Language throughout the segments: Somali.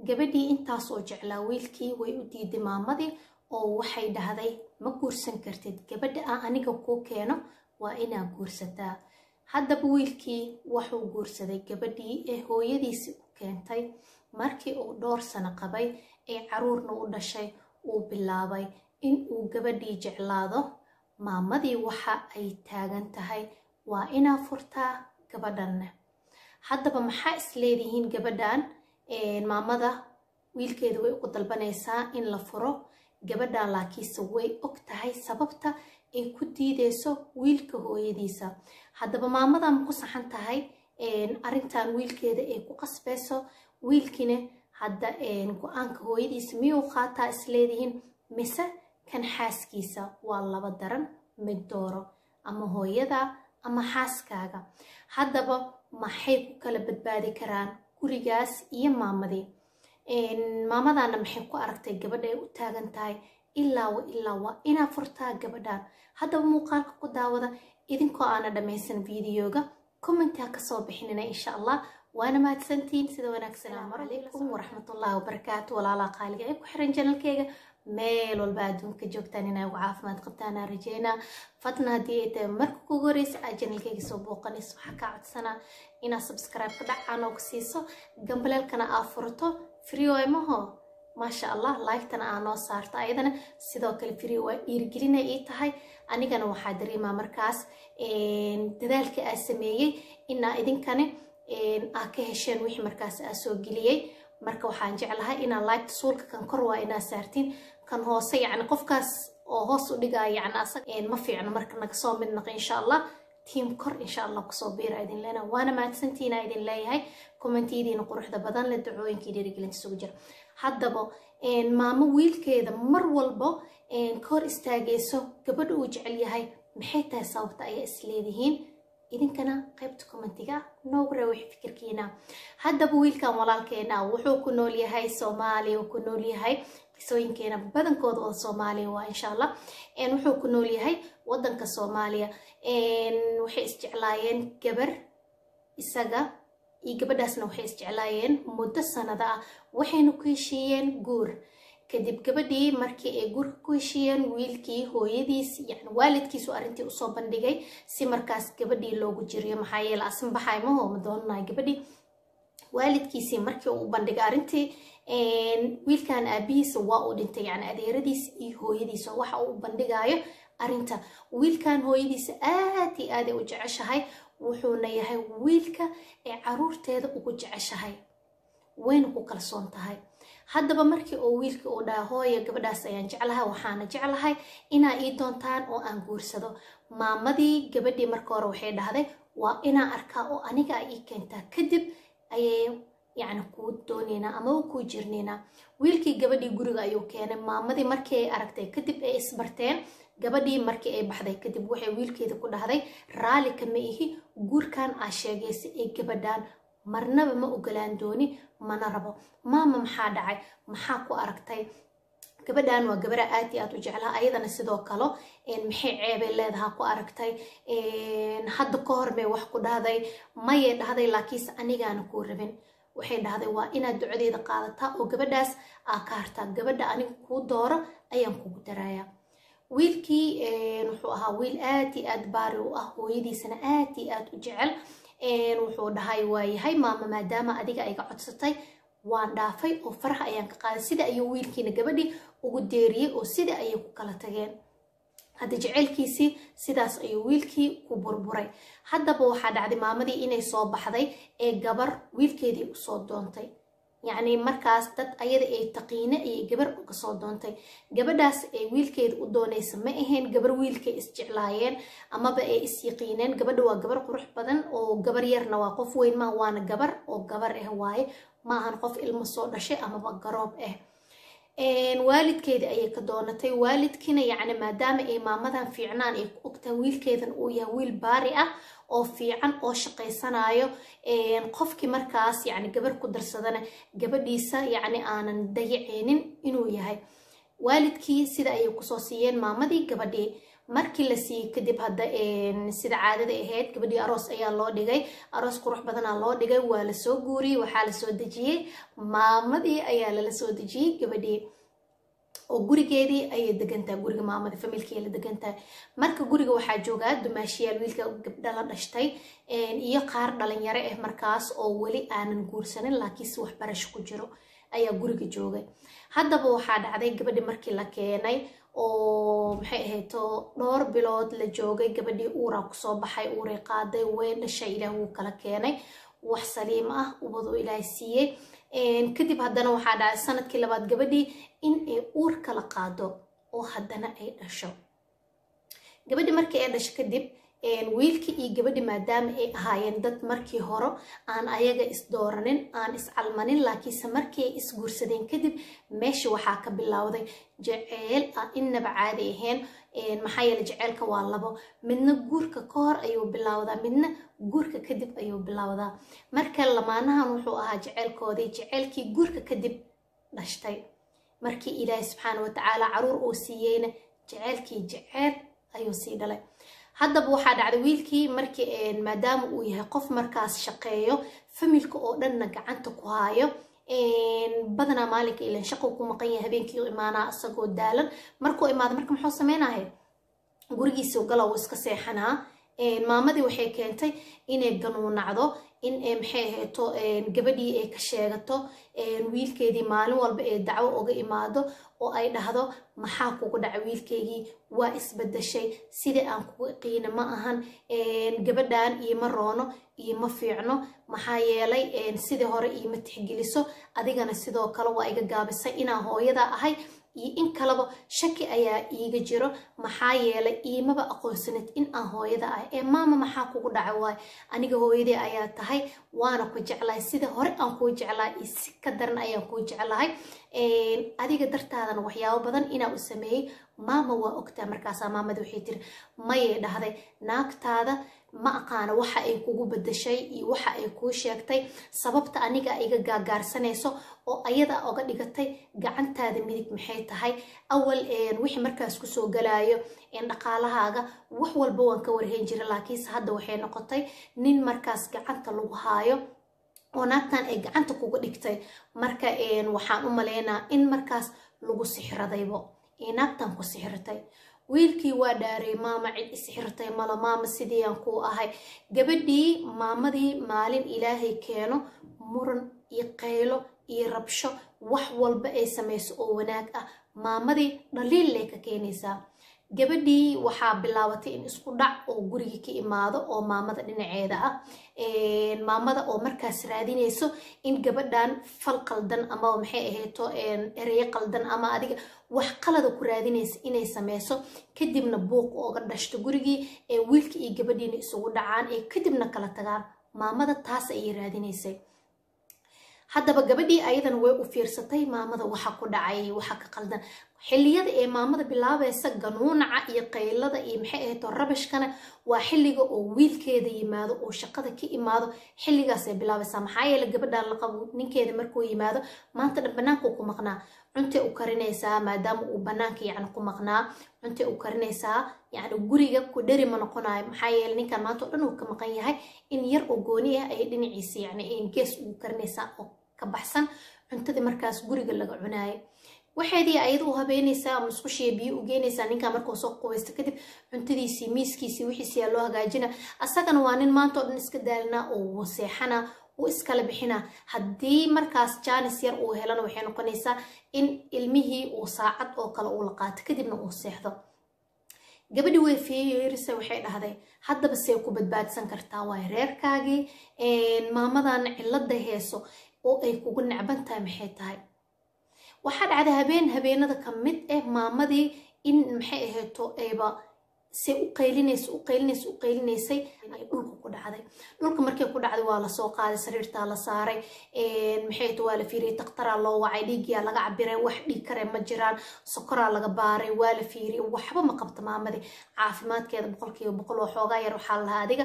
gabadhii intaasoo jeclaa wiilkii way u diiday maamadii oo waxay dhahday ma guursan kartid gabadha aan aniga kuu keeno waa inaa guursataa haddaba wiilkii wuxuu guursaday gabadhii ee hooyadiisi u keentay markii uu dhowr sano qabay ee caruurna u dhashay uu bilaabay in uu gabadhii jeclaado maamadii waxa ay taagan tahay waa inaa furtaa gabadhanna haddaba maxaa isleedihiin gabadhan maamada wiilkeeda way ugu dalbanaysaa in la furo gabadhan laakiinse way og tahay sababta ay ku diideyso wiilka hooyadiisa haddaba maamada ma ku saxan tahay arrintan wiilkeeda ay ku qasbeyso wiilkina hadda go-aanka hooyadiisa miyuu qaataa isleedihiin mise kan xaaskiisa waa laba daran mid dooro ama hooyada ama xaaskaaga haddaba maxay ku kala badbaadi karaan gurigaas iyo maamadii maamadana maxay ku aragtay gabadha ay u taagan tahay ilaa wa ilaa waa inaa furtaa gabadhan haddaba muuqaalka ku daawada idinkoo aana dhammaysan videoga commentaa kasoo bixinina insha allah waana mahadsantiin sida wanaagsan asalaamu calaykum waraxmatullaahi wabarakaatu walaalaha qaaliga ee ku xiran janalkeyga meel walba adduunka joogtaan inay ugu caafimaad qabtaan aan rajeynaa fadna haddii ay tahay marka kugu horeysa aad janalkeyga soo booqanayso waxaa kaa codsanaa inaad subscribe ka dhacaan oo ku siiso gambaleelkana aa furto free maho maasha allah laygtana aa noo saarto ayadana sidoo kale free waa dhiirigelina ii tahay anigana waxaa dareemaa markaas dadaalka aa sameeyey inaa idinkani aa ka hesheen wixii markaas aa soo geliyey marka waxaan jeclahay inaa laygta suulka kan kor waa inaa saartiin kan hoose yacni qofkaas oo hoos u dhigaya yacni asag ma fiicno marka naga soo mid naqa insha allah tiim kor insha allah kusoo biira idin leena waana mahadsantiina idin leeyahay kommentidiina quruxda badan le dacooyinkii dhiirigelinta isugu jira haddaba maamo wiilkeeda mar walbo ka hor istaagayso gabadha uu jecel yahay maxay tahay sababta ayaa isleedihiin idinkana qaybta commentiga noogu reewix fikirkiina haddaba wiilkan walaalkeena wuxuu ku nool yahay soomaaliya uu ku nool yahay qisooyinkeena badankooda oo soomaaliya waa insha allah wuxuu ku nool yahay wadanka soomaaliya waxay isjeclaayeen gabar isaga iyo gabadhaasna waxay isjeclaayeen muddo sanada ah waxayna ku heshiiyeen guur kadib gabadhii markii ay guurka ku heshiiyeen wiilkii hooyadiis yani waalidkiisu arrintii usoo bandhigay si markaas gabadhii loogu jiriyo maxaa yeele asin baxay maho ma doonanayo gabadhii waalidkiisii markii uu bandhigay arrintii wiilkan aabihiisa waa uu dhintay yani adeeradiis iyo hooyadiisa waxa uu bandhigayo arrinta wiilkan hooyadiisa aad iyo aaday u jeceshahay wuxuuna yahay wiilka ee caruurteeda ugu jeceshahay wayna ku kalsoon tahay haddaba markii uu wiilkii uu dhaha hooya gabadhaas ayaan jeclahay waxaana jeclahay inaa ii doontaan oo aan guursado maamadii gabadhii marka hore waxay dhahday waa inaa arkaa oo aniga a ii keentaa kadib ayay yacni kuu doonaynaa amaba kuu jirnaynaa wiilkii gabadhii guriga ayuu keenay maamadii markii ay aragtay kadib ay isbarteen gabadhii markii ay baxday kadib waxay wiilkeeda ku dhahday raalli kama ihi guurkan aa sheegaysa ee gabadhan marnaba ma ogolaan dooni mana rabo maama maxaa dhacay maxaa ku aragtay gabadhan waa gabara aad iyo aad u jeclaa ayadana sidoo kale maxay ceebay leedaha ku aragtay hadda ka hor may wax ku dhahday mayay dhahday laakiinse anigaana kuu rabin waxay dhahday waa inaad ducadeeda qaadataa oo gabadhaas aa ka hartaa gabadha aniga kuu dooro ayaan kugu darayaa wiilkii wuxuu ahaa wiil aad iyo aad baari u ah hooyadiisana aad iyo aad u jecel wuxuu dhahay waayahay maama maadaama adiga ayga codsatay waan dhaafay oo faraha ayaan ka qaaday sida ayuu wiilkiina gabadhii ugu deeriyey oo sida ayay ku kala tageen hadda jeceylkiisii sidaas ayuu wiilkii ku burburay haddaba waxaa dhacday maamadii inay soo baxday ee gabar wiilkeedii usoo doontay yacni markaas dad ayada ay taqiine ayay gabar uga soo doontay gabadhaas ay wiilkeeda u doonaysa ma ahayn gabar wiilkay isjeclaayeen amaba ay is yaqiineen gabadha waa gabar qurux badan oo gabar yarna waa qof weyn maa waana gabar oo gabar ah waaye maahan qof ilmo soo dhashay amaba garoob ah waalidkeeda ayay ka doonatay waalidkiina yacni maadaama ay maamadan fiicnaan ay ku ogtahay wiilkeedan uu yahay wiil baari ah oo fiican oo shaqaysanayo qofkii markaas yacni gabar ku darsadana gabadhiisa yacni aanan dayaceynin inuu yahay waalidkii sida ayay kusoo siiyeen maamadii gabadhii markii la siiyey kadib hadda sida caadada ahayd gabadhii aroos ayaa loo dhigay aroos qurux badanaa loo dhigay waa lasoo guuriyey waxaa lasoo dejiyey maamadii ayaa lala soo dejiyey gabadhii oo gurigeedii ayay degantahay guriga maamada familkii la degantahay marka guriga waxaa joogaa dumaashiyaal wiilka gabdha la dhashtay iyo qaar dhalinyaro ah markaas oo weli aanan guursanin laakiinse waxbarasho ku jiro ayaa guriga joogay haddaba waxaa dhacday gabadhii markii la keenay oo maxay ahayto dhowr bilood la joogay gabadhii uuraa kusoo baxay uuray qaaday way dhashay ilaah wuu kala keenay wax saliim ah ubaduu ilaahay siiyey kadib haddana waxaa dhacay sanadkii labaad gabadhii in ay uur kala qaado oo haddana ay dhasho gabadhii markii ay dhasho kadib wiilkii iyo gabadhi maadaama ay ahaayeen dad markii hore aan ayaga isdooranin aan iscalmanin laakiinse markii ay isguursadeen kadib meesha waxaa ka bilowday jaceyl ah innaba caadi ahayn maxaa yeele jaceylka waa labo midna guurka ka hor ayuu bilowdaa midna guurka kadib ayuu bilowdaa marka lamaanahan wuxuu ahaa jaceylkoodii jaceylkii guurka kadib dhashtay markii ilaahi subxaana watacaala caruur uu siiyeyna jaceylkii jaceyl ayuu sii dhalay haddaba waxaa dhacday wiilkii markii maadaama uu yahay qof markaas shaqeeyo familka oo dhanna gacanta ku haayo badanaa maalinka ilan shaqo ku maqan yahay habeenkii u imaanaa isagoo daalan markuu imaado marka muxuu sameynaya gurigiisii gala uu iska seexanaa maamadii waxay keentay inay ganuunacdo in maxay ahayto gabadhii ay ka sheegato wiilkeedii maalin walba ee dacwo uga imaado oo ay dhahdo maxaa kugu dhaca wiilkeygii waa isbedeshay sidai aan kugu qiina ma ahan gabadhan iima roono iima fiicno maxaa yeelay sidii hore iima tixgeliso adigana sidoo kale waa iga gaabisay inaan hooyada ahay iyo in kaleba shaki ayaa iiga jiro maxaa yeelay iimaba aqoonsanid in aan hooyada ahay ee maama maxaa kugu dhaca waay aniga hooyadii ayaa tahay waana ku jeclahay sida hore aan kuu jeclahay iyo si ka daran ayaan kuu jeclahay adiga dartaadana waxyaabo badan inaa u sameeyey maama waa ogtaa markaasaa maamada waxay tiri mayay dhahday naagtaada ma aqaana waxa ay kugu bedeshay iyo waxa ay kuu sheegtay sababta aniga iga gaagaarsanayso oo ayada oga dhigatay gacantaada midig maxay tahay awal wixii markaas kusoo galaayo dhaqaalahaaga wax walba waan ka warhayn jira laakiinse hadda waxay noqotay nin markaas gacanta lagu haayo oo naagtan ay gacanta kuga dhigtay marka waxaan u malaynaa in markaas lagu sixradaybo naagtan ku sixirtay wiilkii waa dhaaray maama cid isxirtay malo maama sidiiaan kuu ahay gabadhii maamadii maalin ilaahay keeno muran iyo qaylo iyo rabsho wax walba ay samayso oo wanaag ah maamadii dhaliil lay ka keenaysaa gabadhii waxaa bilaabatay in isku dhac oo gurigii ka imaado oo maamada dhinaceeda ah maamada oo markaas raadinayso in gabadhan fal qaldan ama maxay ahayto ereyo qaldan ama adiga wax qalada ku raadinaysa inay sameyso kadibna buuq ooga dhashto gurigii ee wiilka iyo gabadhiina isugu dhacaan ee kadibna kala tagaan maamada taas ayay raadinaysay haddaba gabadhii ayadan way u fiirsatay maamada waxa ku dhacay waxa ka qaldan xilliyada ee maamada bilaabaysa ganuunaca iyo qaylada iyo maxay ahayto rabashkana waa xilliga oo wiilkeeda yimaado oo shaqada ka imaado xilligaasay bilaabaysaa maxaa yeele gabadhan la qabo ninkeeda markuu yimaado maanta dhan banaanka ku maqnaa cuntay u karinaysaa maadaama uu banaanka yacni ku maqnaa cuntay u karinaysaa yacni guriga ku dheri ma noqonayo maxaa yeele ninkan maanta oo dhan uu ka maqan yahay in yar oo gooni ah ayay dhinaciisa yacni gees ugu karinaysaa oo ka baxsan cuntadii markaas guriga laga cunaayo waxaydii ayada u habeynaysaa musqushiya biyo u geynaysaa ninkaa markuu soo qubaysto kadib cuntadiisii miiskiisii wixiisiyaa loo hagaajina asagana waa nin maanta oo dhan iska daalinaa oo waseexana uu iskala bixina haddii markaas jaanis yar uu helana waxay noqonaysaa in ilmihii uu saacad oo kale uu la qaato kadibna uu seexdo gabadhi way fiirisa waxay dhahday haddaba see ku badbaadsan kartaa waay reerkaagii maamadan cilada heeso oo ay kugu necban tahay maxay tahay waxaa dhacday habeen habeenada ka mid ah maamadii in maxay ahayto ayba se u qaylinaysa u qaylinaysa u qaylinaysay ay dhulka ku dhacday dhulka markay ku dhacday waa lasoo qaaday sariirtaa la saaray maxay ahayto waa la fiiriyay daktaraa loo wacay dhiigyaa laga cabiray wax dhiig kare ma jiraan sokoraa laga baaray waa la fiiriyay waxba ma qabta maamadii caafimaadkeeda boqolkiiba boqol oo xoogaa yar waxaa lahaa adiga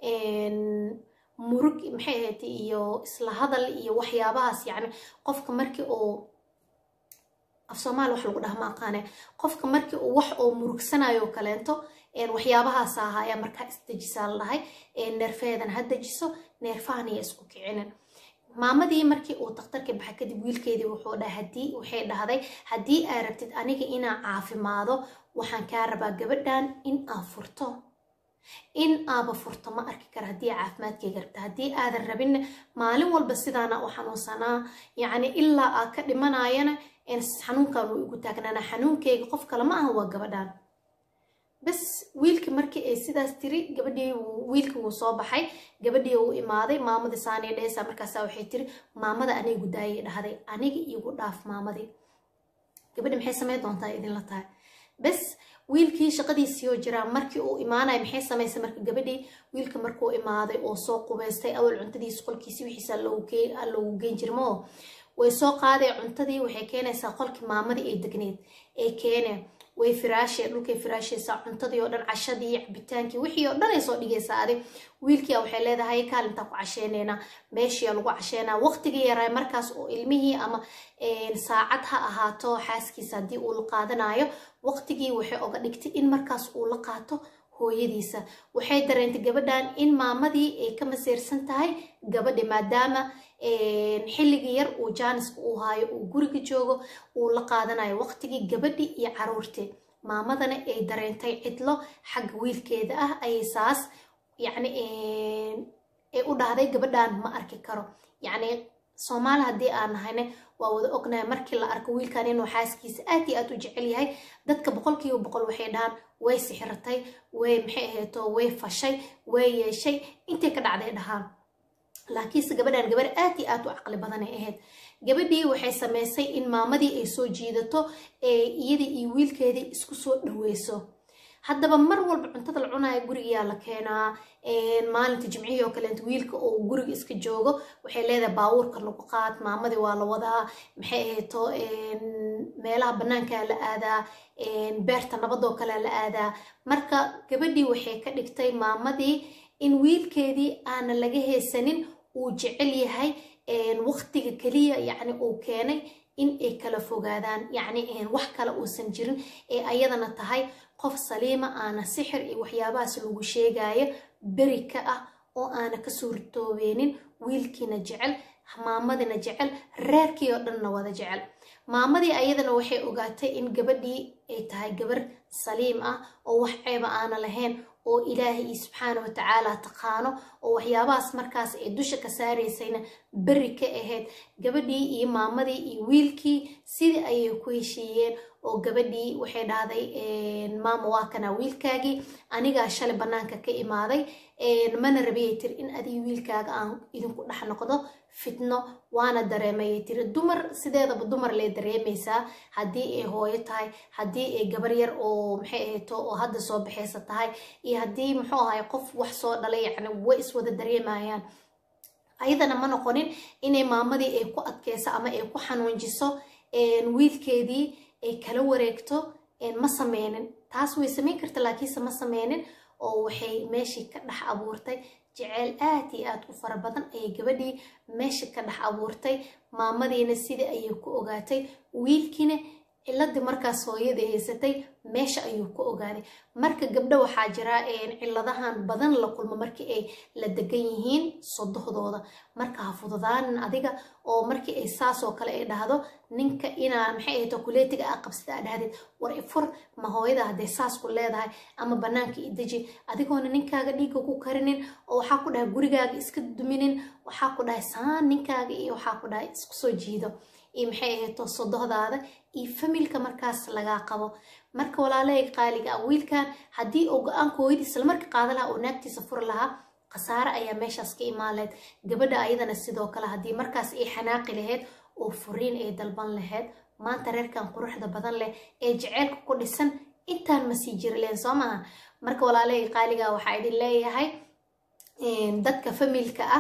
murug maxay ahaytay iyo isla hadal iyo waxyaabahaas yacni qofka markii oo af soomaali wax lagu dhaha ma aqaane qofka markii uu wax oo murugsanayo kaleento waxyaabahaasa ahaaya markaa isdejisaa la dhahay neerfeedan ha dejiso neerfahanaya isku kicinin maamadii markii uu daktarka baxay kadib wiilkeedii wuxuu dhahay hadii waxay dhahday haddii aa rabtid aniga inaa caafimaado waxaan kaa rabaa gabadhan in aa furto in aaba furto ma arki kara haddii caafimaadkayga rabta haddii aadan rabin maalin walba sidaana u xanuunsanaa yacni ilaa aa ka dhimanayana xanuunkan uu igu taagnaana xanuunkayga qof kale ma aha waa gabadhan bas wiilkii markii ay sidaas tiri gabadhii wiilkii wuu soo baxay gabadhii uu imaaday maamadii saaniya dheheysa markaasa waxay tiri maamada anigu daayay dhahday aniga igu dhaaf maamadii gabadhi maxay sameyn doontaa idinla tahay bas wiilkii shaqadiisii oo jiraa markii uu imaanaya maxay samaysay marka gabadhii wiilka markuu imaaday oo soo qubaystay awal cuntadiisa qolkiisi wixiisa loogu geyn jirmo way soo qaaday cuntadii waxay keenaysaa qolkii maamadii ay degneed ee keene way firaashe dhulkay firaashaysaa cuntadii oo dhan cashadii cabitaankii wixii oo dhan ay soo dhigaysaa adi wiilkia waxay leedahay kaalintaa ku casheyneynaa meeshiia lagu casheynaa waqtigii yaraa markaas oo ilmihii ama saacad ha ahaato xaaskiisa haddii uu la qaadanayo waqtigii waxay oga dhigtay in markaas uu la qaato hooyadiisa waxay dareentay gabadhan in maamadii ay ka masiirsan tahay gabadhi maadaama xilligii yar uu jaaniska uu haayo uu guriga joogo uu la qaadanayo waqtigii gabadhi iyo caruurtii maamadana ay dareentay cidlo xagga wiilkeeda ah ayay saas yacni ay u dhahday gabadhan ma arki karo yacni soomaali haddii aan nahayne waa wada ognahay markii la arko wiilkan inuu xaaskiisa aad iyo aad u jecel yahay dadka boqolkiiba boqol waxay dhahaan way sixirtay way maxay ahayto way fashay way yeeshay intay ka dhacday dhahaan laakiinse gabadhan gabar aad iyo aad u caqli badanay ahayd gabadhii waxay samaysay in maamadii ay soo jiidato ee iyadii iyo wiilkeedii isku soo dhaweyso haddaba mar walba cuntada la cunaayo gurigayaa la keenaa maalinta jimcihii oo kaleenta wiilka oo guriga iska joogo waxay leedahay baabuurka lagu qaad maamadii waa la wadaa maxay ahayto meelaha bannaankaa la aadaa beerta nabadoo kale la aadaa marka gabadhii waxay ka dhigtay maamadii in wiilkeedii aana laga haysanin uu jecel yahay waqtiga keliya yacni uu keenay in ay kala fogaadaan yacni wax kale uusan jirin ee ayadana tahay qof saliima aana sixir iyo waxyaabahaas lagu sheegayo beri ka ah oo aana ka suurtoobeenin wiilkiina jecel maamadina jecel reerkii oo dhanna wada jecel maamadii ayadana waxay ogaatay in gabadhii ay tahay gabar saliim ah oo wax ceeba aana lahayn oo ilaahay subxaana wa tacaala taqaano oo waxyaabahaas markaas ay dusha ka saaraysayna beri ka ahayd gabadhii iyo maamadii iyo wiilkii sidii ayay ku heshiiyeen oo gabadhii waxay dhahday maama waa kana wiilkaagii anigaa shalay bannaanka ka imaaday mana rabiyay tiri in adiga wiilkaaga aan idinku dhex noqdo fitno waana dareemayay tiri dumar sideedaba dumar lee dareemaysaa haddii ay hooyo tahay haddii ay gabar yar oo maxay ahayto oo hadda soo baxaysa tahay iyo haddii muxuu ahay qof wax soo dhalay yacni way iswada dareemayaan ayadana ma noqonin inay maamadii ay ku adkayso ama ay ku xanuunjiso wiilkeedii ay kala wareegto ma sameynin taas way samayn karta laakiinse ma sameynin oo waxay meeshii ka dhex abuurtay jeceyl aad iyo aad u fara badan ayay gabadhii meesha ka dhex abuurtay maamadiina sidii ayay ku ogaatay wiilkiina ciladii markaas hooyadii haysatay meesha ayuu ku ogaaday marka gabdho waxaa jira ciladahan badan la kulmo markii ay la degan yihiin sodohdooda marka ha fududaanin adiga oo markii ay saasoo kale ay dhahdo ninka inaa maxay ahayto kuleetiga aa qabsida aa dhahdid war ifur ma hooyada hadday saas ku leedahay ama bannaanka i deji adigoona ninkaaga dhiigga ku karinin oo waxaa ku dhahay gurigaaga iska duminin waxaa ku dhahay saan ninkaaga iyo waxaa ku dhahay isku soo jiido iyo maxay ahayto sodohdaada iyo familka markaas lagaa qabo marka walaalahayga qaaliga ah wiilkan haddii uu go-aanka hooyadiis lamarka qaada lahaa oo naagtiisa furi lahaa khasaare ayaa meeshaas ka imaan lahayd gabadha ayadana sidoo kale haddii markaas ay xanaaqi lahayd oo furiin ay dalban lahayd maanta reerkan quruxda badan leh ee jeceylka ku dhisan intaan ma sii jiri lahayn soo maaha marka walaalahayga qaaliga waxaa idin leeyahay dadka familka ah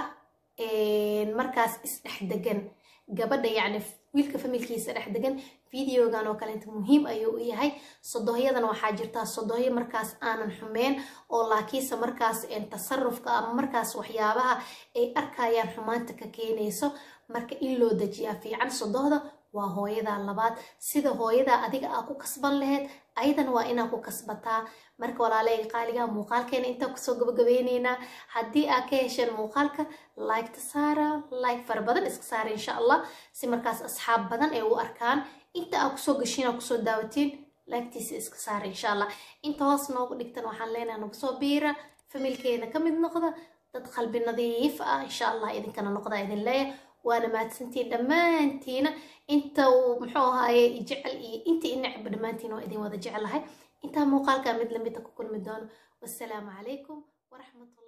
markaas isdhex degan gabadha yacni wiilka familkiisa dhex degan videogan oo kaleenta muhiim ayuu u yahay sodohyadana waxaa jirtaa sodohyo markaas aanan xumeyn oo laakiinse markaas tasarufka ama markaas waxyaabaha ay arkayaan xumaanta ka keenayso marka in loo dejiyaa fiican sodohda waa hooyadaa labaad sida hooyadaa adiga aa ku kasban laheyd ayadana waa inaa ku kasbataa marka walaaleyga qaaligaha muuqaalkeena intaa kusoo gabagabeyneynaa haddii aa ka hesheen muuqaalka liketa saara like fara badan iska saara insha allah si markaas asxaab badan ay u arkaan inta aa kusoo gashiin aa kusoo daawatiin laagtiisa iska saara insha allah inta hoos noogu dhigtan waxaan leenahay nagu soo biira familkeena ka mid noqda dad qalbi nadiif ah insha allah idinkana noqda idin leeya waana mahadsantiin dhammaantiina inta uu muxuu ahaaye jecel iyo inta i necba dhammaantiin waa idin wada jecelahay intaa muuqaalkaa mid lamida ku kulmi doono wassalaamu calaykum waraxmatullah